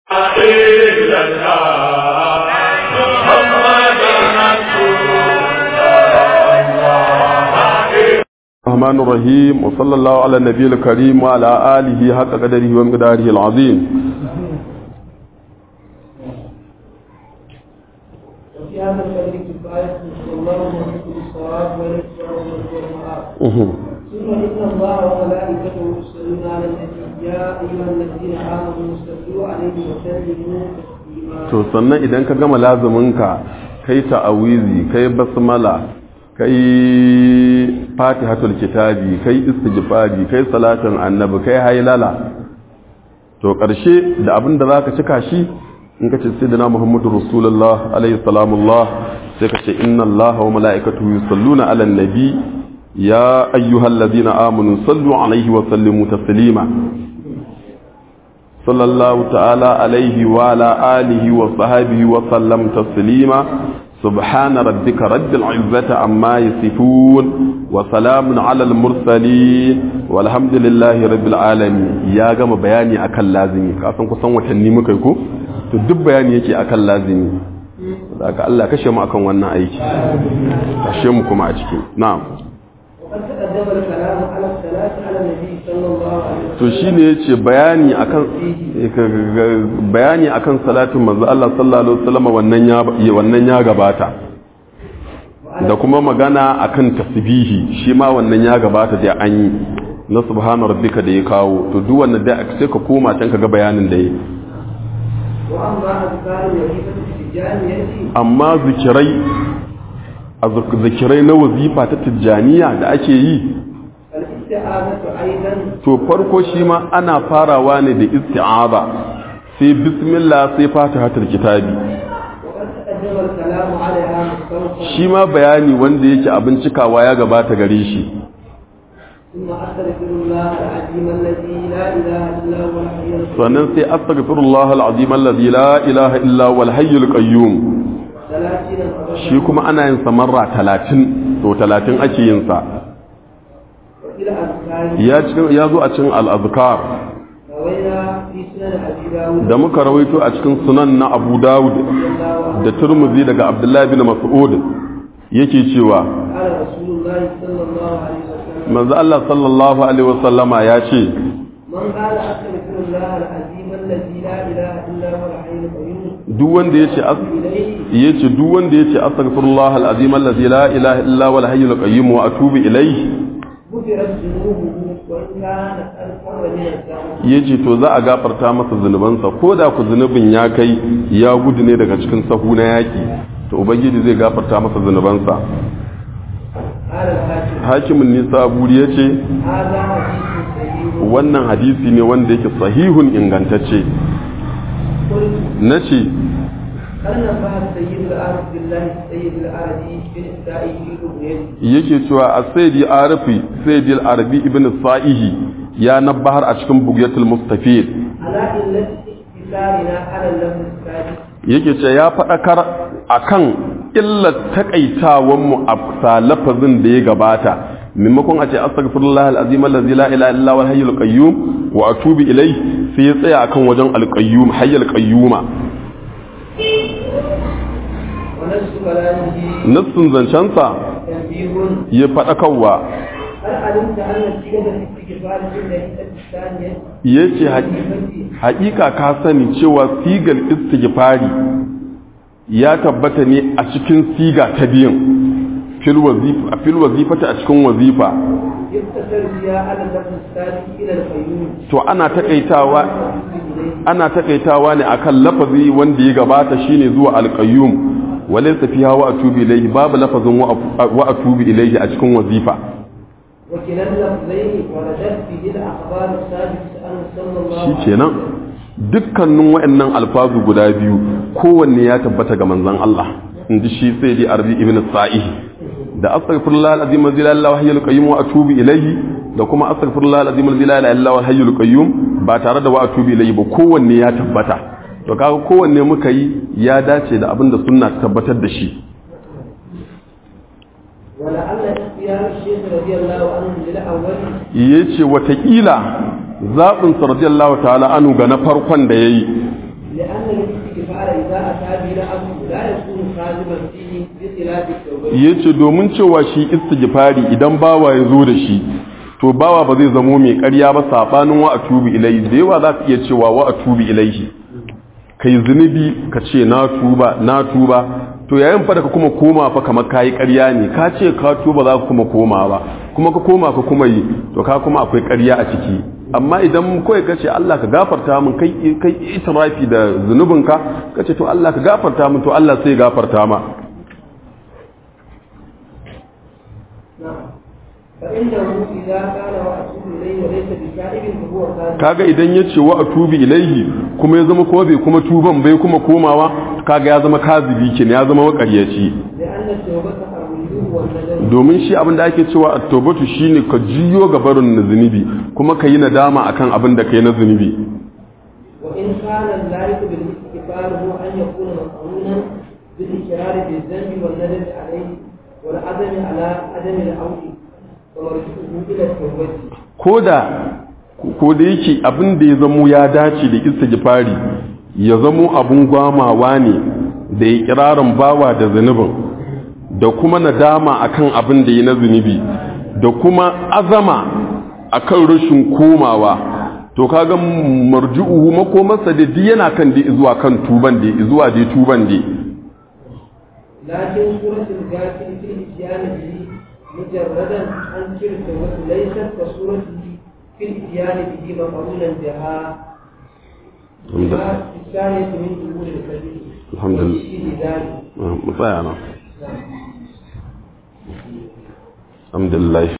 إلا الله محمد رسول الله الرحمن الرحيم وصلى الله على النبي الكريم وعلى آله حق قدره ومقداره العظيم وفي هذا القدر كفاية صلى الله عليه وسلم الصواب والإسراء والمعاد Mhm. ثم إن الله وملائكته يصلون على النبي يا أيها الذين آمنوا صلوا عليه وسلموا تسليما to sannan idan ka gama lazuminka kai ta'awizi kai basmala kai fatihatul kitabi kai istighfari kai salatin annabi kai hailala to karshe da abin da zaka cika shi in ka ce sayyidina muhammadu rasulullah alaihi salamullah sai ka ce inna allaha wa mala'ikatahu yusalluna ala nabi ya ayyuhalladhina amanu sallu alaihi wa sallimu taslima صلى الله تعالى عليه وعلى آله وصحبه وسلم تسليما سبحان ربك رب العزة عما يصفون وسلام على المرسلين والحمد لله رب العالمين يا gama bayani akan lazimi ka san kusan watanni muka yi ko to duk bayani yake akan lazimi daga Allah kashe mu akan wannan aiki kashe mu kuma a ciki na'am وقد تقدم الكلام على الصلاة على النبي صلى الله عليه وسلم to shine yace bayani akan bayani akan salatin manzo Allah sallallahu alaihi wasallam wannan ya wannan ya gabata da kuma magana akan tasbihi shi ma wannan ya gabata da an yi na subhana rabbika da ya kawo to duk wannan da sai ka koma can ka ga bayanin da yi وأما أذكار الوظيفة في الجامعة amma zikirai a zikirai na wazifa ta tijjaniya da ake yi الاستعاذة أيضا to farko shi ma ana farawa ne da isti'aza sai bismillah sai fatihatul kitabi وقد تقدم الكلام عليها مستوفى shi ma bayani wanda yake abin cikawa ya gabata gare shi ثم أستغفر الله العظيم الذي لا إله إلا هو الحي القيوم sannan sai astaghfirullah alazim alladhi la ilaha illa huwal hayyul qayyum ثلاثين shi kuma ana yin sa marra 30 to 30 ake yin sa وإلى أذكار ya cikin ya zo a cikin al-azkar روينا في سنن أبي داود da muka rawaito a cikin sunan na Abu Dawud رضي الله عنه da Tirmidhi daga Abdullah bin Mas'ud yake cewa قال رسول الله صلى الله عليه وسلم manzo Allah sallallahu alaihi wasallama ya ce من قال أستغفر الله العظيم الذي لا إله إلا هو الحي القيوم duk wanda yace as- إليه yace duk wanda yace astaghfirullah alazim alladhi la ilaha illa huwal hayyul qayyum wa atubu ilayhi غفرت ذنوبه وإن كانت أكثر من الزمن yace to za a gafarta masa zunubansa ko da ku zunubin ya kai ya gudu ne daga cikin sahu na yaki to ubangiji zai gafarta masa zunubansa قال الحاكم hakimin nisa buri yace هذا حديث صحيح wannan hadisi ne wanda yake sahihun ingantacce قلت nace هل نفع السيد العارف بالله السيد العربي في نسائه رؤيته yake cewa a sayyidi arifi sayyidi arabi ibn sa'ihi ya nabbahar a cikin bugyatul mustafid على إلة اقتصارنا على اللفظ السادس yake ce ya faɗakar akan illar takaitawan mu a sa lafazin da ya gabata maimakon a ce astaghfirullah alazim allazi la ilaha illa huwal hayyul qayyum wa atubu ilai sai ya tsaya akan wajen alqayyum hayyul qayyuma ونفس كلامه nassin zancensa تنبيه ya faɗakarwa هل علمت أن صيغة الاستغفار في النهية الثانية yace haƙiƙa ka sani cewa sigar istighfari ya tabbata ne a cikin siga ta biyan fil wazifa fil wazifata a cikin wazifa يقتصر فيها على اللفظ الثالث إلى القيوم to ana takaitawa ana takaitawa ne akan lafazi wanda ya gabata shine zuwa alqayyum walaysa fiha wa atubu ilayhi babu lafazin wa- wa atubu ilayhi a cikin wazifa وكلا اللفظين وردت به الأخبار الثابتة عنه صلى الله عليه shi kenan dukkanin waɗannan alfazu guda biyu kowanne ya tabbata ga manzon Allah inji shi sai dai arbi ibn sa'ih da astaghfirullah alazim alladhi la ilaha illa qayyum wa atubu ilayhi da kuma astaghfirullah alazim alladhi la ilaha illa hayyul qayyum ba tare da wa atubu ilayhi ba kowanne ya tabbata to kaga kowanne muka yi ya dace da abin da sunna ta tabbatar da shi ولعل اختيار الشيخ رضي الله عنه للأول yace watakila zaɓin sa radiyallahu ta'ala anu ga na farkon da yayi لأن الاستغفار إذا أتى به العبد لا يكون كاذبا فيه بخلاف التوبة yace domin cewa shi istighfari idan bawa ya zo da shi to bawa ba zai zamo mai ƙarya ba sabanin wa atubi ilaihi da yawa za ka iya cewa wa atubi ilaihi kai zunubi ka ce na tuba na tuba to yayin fa da ka kuma koma fa kamar kayi ƙarya ne ka ce ka tuba za ka kuma koma ba kuma ka koma ka kuma yi to ka kuma akwai ƙarya a ciki amma idan kawai ka ce Allah ka gafarta min kai kai itirafi da zunubinka ka ce to Allah ka gafarta min to Allah sai ya gafarta ma نعم فإنه إذا قال وأتوب إليه وليس بتائب فهو كاذب kaga idan ya ce wa atubi ilaihi kuma ya zama kuma bai kuma tuban bai kuma komawa kaga ya zama kazibi kenan ya zama makaryaci لأن التوبة الرجوع والندم domin shi abin da ake cewa at-taubatu shine ka jiyo ga barin na zunubi kuma ka yi nadama akan abin da kai na zunubi وإن كان اللائق بالاستغفار هو أن يكون مقرونا بالإقرار بالذنب والندم عليه والعزم على عدم العود ومرجعه إلى التوبة ko da ko da yake abin da ya zamo ya dace da istighfari ya zamo abun gwamawa ne da ya kirarin bawa da zunubin da kuma nadama akan abin da ya na zunubi da kuma azama akan rashin komawa to kaga marju'uhu makomarsa da duk yana kan da zuwa kan tuban da zuwa da tuban da لكن سورة الغافل في الإتيان به مجردا عن تلك التوبة ليست كسورته في الإتيان به مقرونا بها بما في الثانية من ظهور الكبير الحمد لله. وفيه ذلك mu tsaya nan نعم alhamdulillah